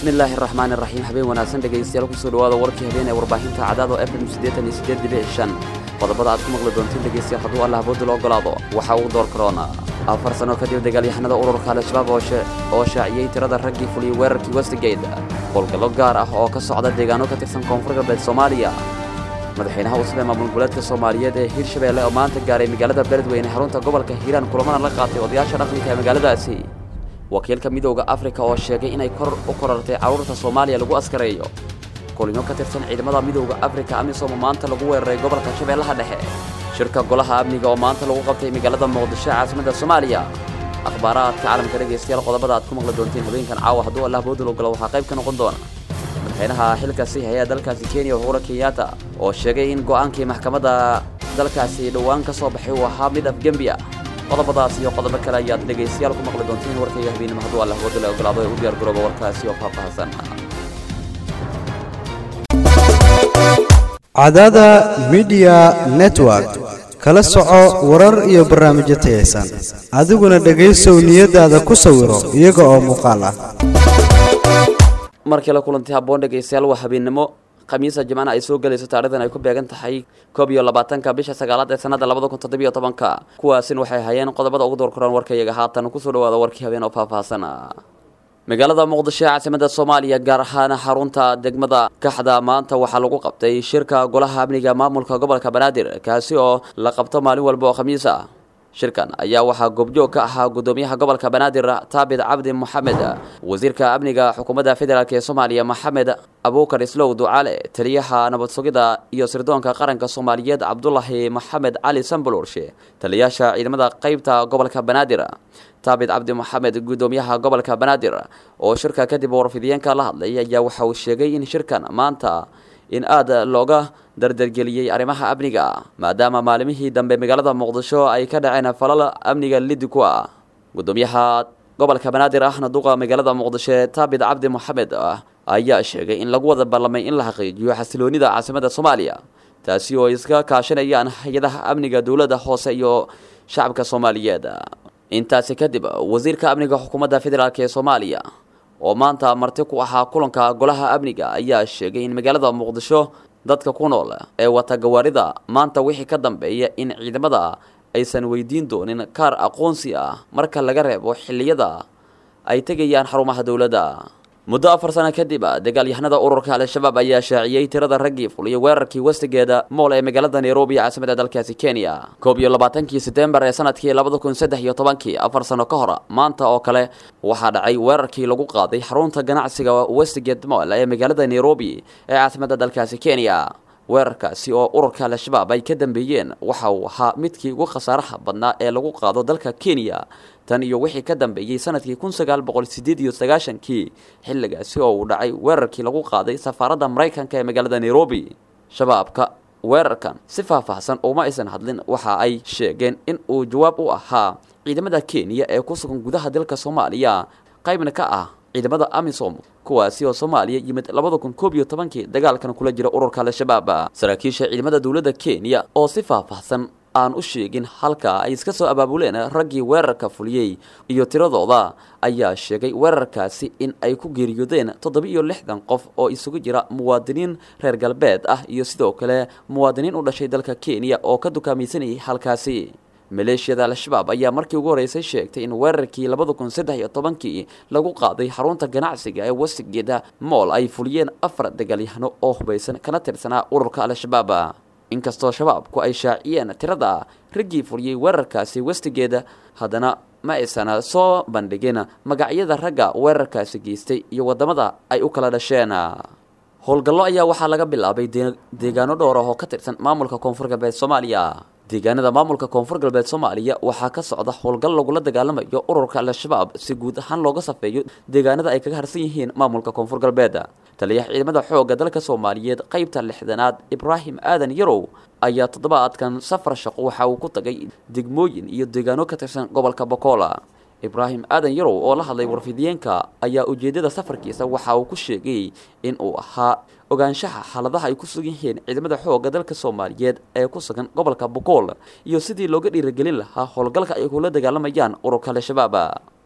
bismillaahi raxmaani raxiim habeen wanaagsan dhegaystayaal kusoo dhawaada warkii habeen ee warbaahinta cadaado f m siddeetan iyo siddeed dhibic shan qodobada aad ku maqli doontiin dhegaystayaal hadduu allah booda loo ogolaado waxa uu door karoona afar sano kadib dagaalyahanada ururka al-shabaab oo shaaciyey tirada raggii fuliyey weerarkii westigate howlgallo gaar ah oo ka socda deegaano ka tirsan koonfur galbeed soomaaliya madaxweynaha cusub ee maamul goboleedka soomaaliyeed ee hirshabeelle oo maanta gaaray magaalada beledweyne xarunta gobolka hiiraan kulamana la qaatay odayaasha dhaqanka ee magaaladaasi wakiilka midowda afrika oo sheegay inay kor u korartay carruurta soomaaliya lagu askareeyo kulimo ka tirsan ciidamada midowda afrika amisom maanta lagu weeraray gobolka shabeellaha dhexe shirka golaha amniga oo maanta lagu qabtay magaalada muqdisho caasimadda soomaaliya akhbaaraadka caalamka dhegaystayaal qodobada aad ku maqli doontiin habeenkan caawa hadduu allah boodul ogolo waxaa qayb ka noqon doona madaxweynaha xilka sii haya dalkaasi kenya uhura kenyatta oo sheegay in go'aankii maxkamadda dalkaasi dhowaan ka soo baxay uu ahaa mid afgembi ah qodobadaas iyo qodobo kale ayaad dhegaystayaal ku maqli doontiin warkayga habeenimo hadduu allah boodul ogolaado ee u diyaar garooba warkaasi oo faahfaahsan cadada midiya network kala soco warar iyo barnaamijyo tayaysan adiguna dhegaysow niyadaada ku sawiro iyaga oo muuqaal ah mar kale kulanti habboon dhegaystayaal waa habeennimo khamiisa jimcana ay soo gelayso taarikhdan ay ku beegan tahay koob iyo labaatanka bisha sagaalaad ee sanadda labada kun toddobiyo tobanka kuwaasin waxay hayeen qodobada ugu door koraan warkayaga haatan kusoo dhawaada warkii habeen oo faahfaahsan magaalada muqdisho ee caasimada soomaaliya gaar ahaan xarunta degmada kaxda maanta waxaa lagu qabtay shirka golaha amniga maamulka gobolka banaadir kaasi oo la qabto maalin walba oo khamiis ah shirkan ayaa waxaa goobjoog ka ahaa gudoomiyaha gobolka banaadir taabid cabdi moxamed wasiirka amniga xukuumadda federaalk ee soomaaliya maxamed abuukar islow ducaale taliyaha nabad sugida iyo sirdoonka qaranka soomaaliyeed cabdulaahi maxamed cali sambulurshe taliyaasha ciidamada qeybta gobolka banaadir taabid cabdi moxamed gudoomiyaha gobolka banaadir oo shirka kadib warfidiyeenka la hadlay ayaa waxa uu sheegay in shirkan maanta in aada looga dardargeliyey arrimaha amniga maadaama maalimihii dambe magaalada muqdisho ay ka dhaceen falal amniga lidi ku ah gudoomiyaha gobolka banaadir ahna duqa magaalada muqdisho ee taabid cabdi moxamed ayaa sheegay in lagu wada ballamay in la xaqiijiyo xasiloonida caasimada soomaaliya taasi oo ay iska kaashanayaan hay-adaha amniga dowladda hoose iyo shacabka soomaaliyeed intaasi kadib wasiirka amniga xukuumadda federaalk ee soomaaliya oo maanta marti ku ahaa kulanka golaha amniga ayaa sheegay in magaalada muqdisho dadka ku nool ee wata gawaarida maanta wixii ka dambeeya in ciidamada aysan weydiin doonin kaar aqoonsi ah marka laga reebo xilliyada ay tegayaan xarumaha dowladda muddo afar sano kadib dagaalyahanada ururka al-shabaab ayaa shaaciyey tirada raggii fuliya weerarkii westigeeda mool ee magaalada nairobi caasimada dalkaasi kenya koob iyo labaatankii setembar ee sanadkii labada kun saddex iyo tobankii afar sano ka hor maanta oo kale waxaa dhacay weerarkii lagu qaaday xarunta ganacsiga westigate mool ee magaalada nairobi ee caasimada dalkaasi kenya weerarkaasi oo ururka al-shabaab ay ka dambeeyeen waxa uu ahaa midkii ugu khasaaraha badnaa ee lagu qaado dalka kenya tan iyo wixii ka dambeeyey sanadkii kun sagaal boqol sideed iyo sagaashankii xilligaasi oo uu dhacay weerarkii lagu qaaday safaaradda maraykanka ee magaalada nairobi shabaabka weerarkan si faahfaahsan uma aysan hadlin waxa ay sheegeen in uu jawaab u ahaa ciidamada kenya ee ku sugan gudaha dalka soomaaliya qaybna ka ah ciidamada amisom kuwaasi oo soomaaliya yimid labada kun koob iyo tobankii dagaalkan kula jira ururka al-shabaab saraakiisha ciidamada dowladda kenya oo si faahfaahsan aan u sheegin halka ay iska soo abaabuleen raggii weerarka fuliyey iyo tiradooda ayaa sheegay weerarkaasi in ay ku geeriyoodeen toddoba-iyo lixdan qof oo isugu jira muwaadiniin reer galbeed ah iyo sidoo kale muwaadiniin u dhashay dalka kenya oo ka dukaamaysanayay halkaasi maleeshiyada al-shabaab ayaa markii ugu horreysay sheegtay in weerarkii labada kun saddex iyo tobankii lagu qaaday xarunta ganacsiga ee westigeda mool ay fuliyeen afar dagaalyahano oo hubaysan kana tirsanaa ururka al-shabaab inkastoo shabaabku ay shaaciyeen tirada raggii fuliyey weerarkaasi westigeeda haddana ma aysan soo bandhigin magacyada ragga weerarkaasi geystay iyo waddamada ay u kala dhasheen howlgallo ayaa waxaa laga bilaabay deegaano dhowr ah oo ka tirsan maamulka koonfur galbeed soomaaliya deegaanada maamulka koonfur galbeed soomaaliya waxaa ka socda howlgal lagula dagaalamayo ururka al-shabaab si guud ahaan looga safeeyo deegaanada ay kaga harsan yihiin maamulka koonfur galbeed taliyaha ciidamada xoogga dalka soomaaliyeed qeybta lixdanaad ibraahim aadan yarow ayaa toddobaadkan safar shaqo waxa uu ku tagay degmooyin iyo deegaano ka tirsan gobolka bokola ibraahim aadan yarow oo la hadlay warfidiyeenka ayaa ujeedada safarkiisa waxa uu ku sheegay in uu ahaa ogaanshaha xaaladaha ay ku sugan yihiin ciidamada xoogga dalka soomaaliyeed ee ku sugan gobolka bokool iyo sidii looga dhiiragelin lahaa howlgalka ay kula dagaalamayaan ururka al-shabaab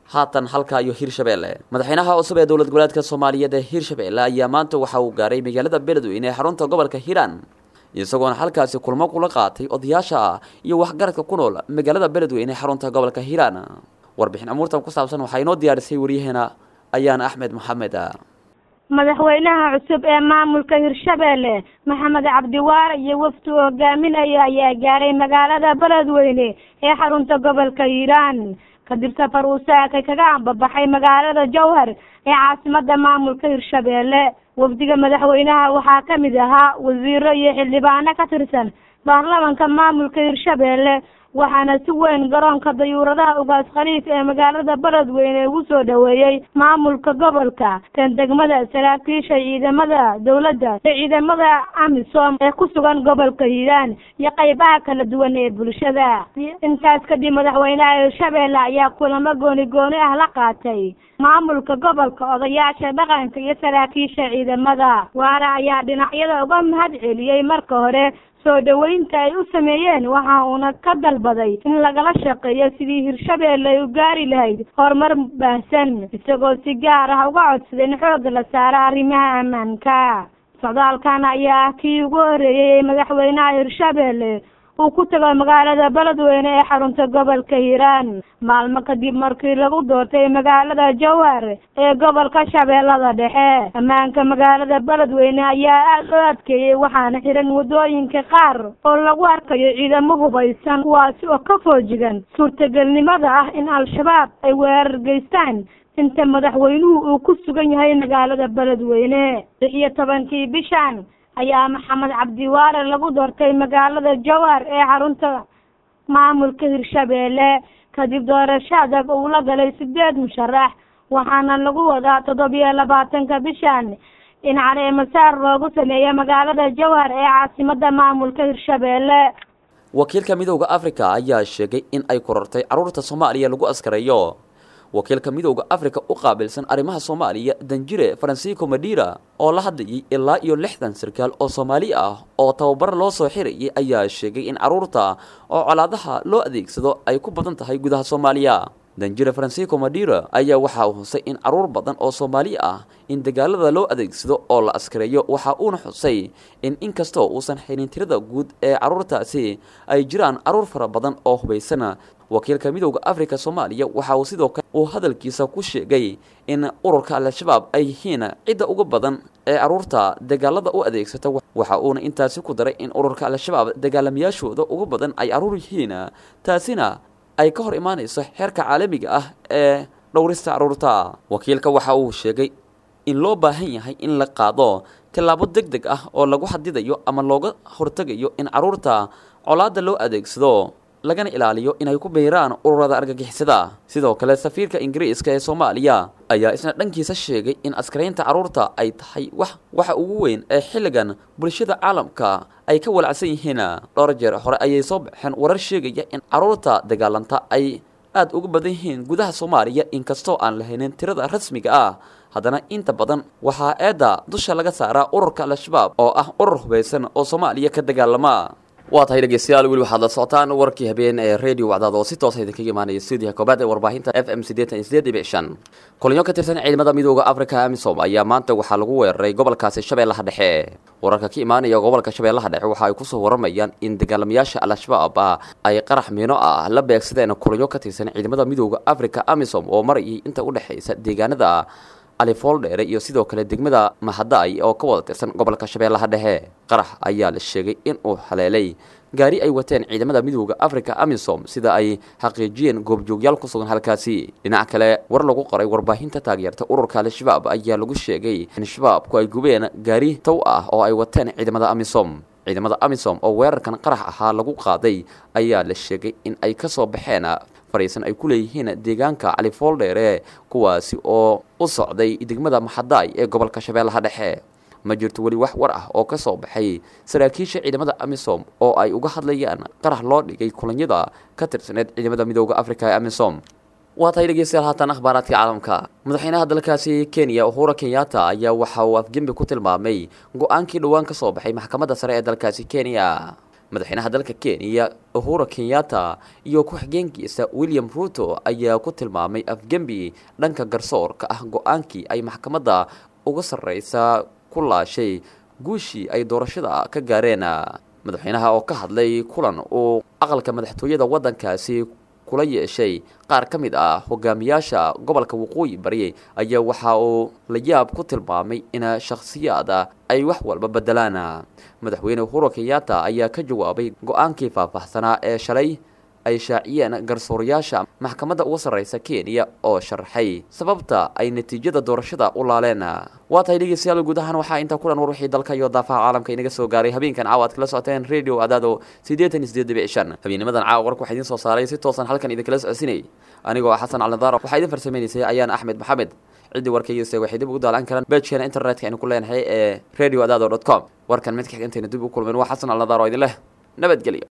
haatan halka iyo hirshabeelle madaxweynaha cusub ee dowlad goboleedka soomaaliyeed ee hirshabeelle ayaa maanta waxa uu gaaray magaalada beledweyne ee xarunta gobolka hiiraan isagoona halkaasi kulmo kula qaatay odayaasha iyo waxgaradka ku nool magaalada beledweyne ee xarunta gobolka hiiraan warbixin amuurtan ku saabsan waxaa inoo diyaarisay waryaheena ayaan axmed maxamed madaxweynaha cusub ee maamulka hirshabeelle maxamed cabdiwaare iyo wafdi uu hogaaminaya ayaa gaaray magaalada beledweyne ee xarunta gobolka hiiraan kadib safar uu saakay kaga ambabaxay magaalada jowhar ee caasimada maamulka hirshabeelle wafdiga madaxweynaha waxaa kamid ahaa wasiiro iyo xildhibaano ka tirsan baarlamanka maamulka hirshabeelle waxaana si weyn garoonka dayuuradaha ugaas khaliif ee magaalada beledweyne ugu soo dhaweeyey maamulka gobolka kan degmada saraakiisha ciidamada dowladda iyo ciidamada amisom ee ku sugan gobolka hiiraan iyo qeybaha kala duwan ee bulshada intaas kadib madaxweynaha hirshabeelle ayaa kulamo gooni gooni ah la qaatay maamulka gobolka odayaasha dhaqanka iyo saraakiisha ciidamada waana ayaa dhinacyada uga mahad celiyey marka hore soo dhaweynta ay u sameeyeen waxa uuna ka dalbaday in lagala shaqeeyo sidii hirshabeelle ay u gaari lahayd horumar baahsan isagoo si gaar ah uga codsaday in xoogga la saaro arrimaha ammaanka socdaalkan ayaa ah kii ugu horeeyey ee madaxweynaha hirshabeelle uu ku tago magaalada beledweyne ee xarunta gobolka hiiraan maalmo kadib markii lagu doortay magaalada jowhar ee gobolka shabeellada dhexe ammaanka magaalada beledweyne ayaa aada loo adkeeyey waxaana xiran waddooyinka qaar oo lagu arkayo ciidamo hubaysan kuwaasi oo ka foojigan suurtagelnimada ah in al-shabaab ay weerar geystaan inta madaxweynuhu uu ku sugan yahay magaalada beledweyne lix iyo tobankii bishan ayaa maxamed cabdiwaare lagu doortay magaalada jowhar ee xarunta maamulka hirshabeelle kadib doorasho adag uu la galay sideed musharax waxaana lagu wadaa toddobiyo labaatanka bishan in caleemasaar loogu sameeyo magaalada jowhar ee caasimada maamulka hirshabeelle wakiilka midowda africa ayaa sheegay in ay korortay carruurta soomaaliya lagu askareeyo wakiilka midowda africa u qaabilsan arrimaha soomaaliya danjire francisco madira oo la hadlayay ilaa iyo lixdan sarkaal oo soomaali ah oo tababar loo soo xirayay ayaa sheegay in carruurta oo colaadaha loo adeegsado ay ku badan tahay gudaha soomaaliya danjire francisco madira ayaa waxaa uu xusay in carruur badan oo soomaali ah in dagaalada loo adeegsado oo la askareeyo waxa uuna xusay in inkastoo uusan xilin tirada guud ee carruurtaasi ay jiraan carruur fara badan oo hubaysana wakiilka midowda africa soomaaliya waxa uu sidoo kale uu hadalkiisa ku sheegay in ururka al-shabaab ay yihiin cidda ugu badan ee carruurta dagaalada u adeegsata waxa uuna intaasi ku daray in ururka al-shabaab dagaalamayaashooda ugu badan ay carruur yihiin taasina ay ka hor imaanayso xeerka caalamiga ah ee dhowrista carruurta wakiilka waxa uu sheegay in loo baahan yahay in la qaado tillaabo deg deg ah oo lagu xadidayo ama looga hortegayo in carruurta colaada loo adeegsado lagana ilaaliyo inay ku biiraan ururada argagixisada sidoo kale safiirka ingiriiska ee soomaaliya ayaa isna dhankiisa sheegay in askaraynta carruurta ay tahay wax waxa ugu weyn ee xilligan bulshada caalamka ay ka walacsan yihiin dhowr jeer hore ayay soo baxeen warar sheegaya in carruurta dagaalanta ay aada uga badan yihiin gudaha soomaaliya inkastoo aan lahaynin tirada rasmiga ah haddana inta badan waxaa eedda dusha laga saaraa ururka al-shabaab oo ah urur hubaysan oo soomaaliya ka dagaalama waa tahay dhegeystayaal weli waxaad la socotaan warkii habeen ee radio wacdaad oo si toosa idinkaga imaanaya stuudiyaha koobaad ee warbaahinta f m siddeetan iyo sideed dhibic shan kulanyo ka tirsan ciidamada midooda africa amisom ayaa maanta waxaa lagu weeraray gobolkaasi shabeellaha dhexe wararka ka imaanaya gobolka shabeellaha dhexe waxa ay kusoo waramayaan in dagaalamayaasha al-shabaab ah ay qarax miino ah la beegsadeen kulanyo ka tirsan ciidamada midooda africa amisom oo marayay inta u dhexaysa deegaanada alifooldheere iyo sidoo kale degmada mahadaay oo ka wada tirsan gobolka shabeellaha dhexe qarax ayaa la sheegay in uu haleelay gaari ay wateen ciidamada midooda africa amisom sida ay xaqiijiyeen goobjoogyaal ku sugan halkaasi dhinac kale war lagu qoray warbaahinta taageerta ururka al-shabaab ayaa lagu sheegay in shabaabku ay gubeen gaari tow ah oo ay wateen ciidamada amisom ciidamada amisom oo weerarkan qarax ahaa lagu qaaday ayaa la sheegay in ay ka soo baxeen fariisan ay ku leeyihiin deegaanka califooldheere kuwaasi oo u socday degmada maxadaay ee gobolka shabeellaha dhexe ma jirto weli wax war ah oo ka soo baxay saraakiisha ciidamada amisom oo ay uga hadlayaan qarax loo dhigay kulanyada ka tirsaneed ciidamada midooda africa ee amisom waa tahay dhegeystayaal haatan akhbaaraadka caalamka madaxweynaha dalkaasi kenya uhura kenyatta ayaa waxa uu afgembi ku tilmaamay go-aankii dhowaan ka soo baxay maxkamadda sare ee dalkaasi kenya madaxweynaha dalka kenya uhura kenyatta iyo ku-xigeenkiisa william ruto ayaa ku tilmaamay afgembi dhanka garsoorka ah go-aankii ay maxkamadda uga sarreysa ku laashay guushii ay doorashada ka gaareen madaxweynaha oo ka hadlay kulan uu aqalka madaxtooyada waddankaasi kula yeeshay qaar ka mid ah hogaamiyaasha gobolka waqooyi bari ayaa waxa uu la yaab ku tilmaamay in shakhsiyaada ay wax walba bedelaan madaxweyne uhuru kenyatta ayaa ka jawaabay go-aankii faahfaahsanaa ee shalay ay shaaciyeen garsoorayaasha maxkamadda uga sarreysa kenya oo sharaxay sababta ay natiijada doorashada u laaleen waa tahay dhegeystayaal guud ahaan waxaa intaa kulan war wixii dalka iyo daafaha caalamka inaga soo gaaray habeenkan caawa aad kala socoteen radio adaado siddeetan iyo siddeed dhibic shan habeennimadan caawa warka waxaa idiin soo saaray si toosan halkan idinkala socodsinayay anigoo ah xasan calnadaaro waxaa idin farsameynaysay ayaan axmed maxamed ciddii warkaygiise waxay dib ugu daalan karaan beejkeena internetka aynu ku leenahay ee radio adaado dot com warkan mid ka xigantayna dib u kulmeen waa xasan calnadaaro idin leh nabadgelyo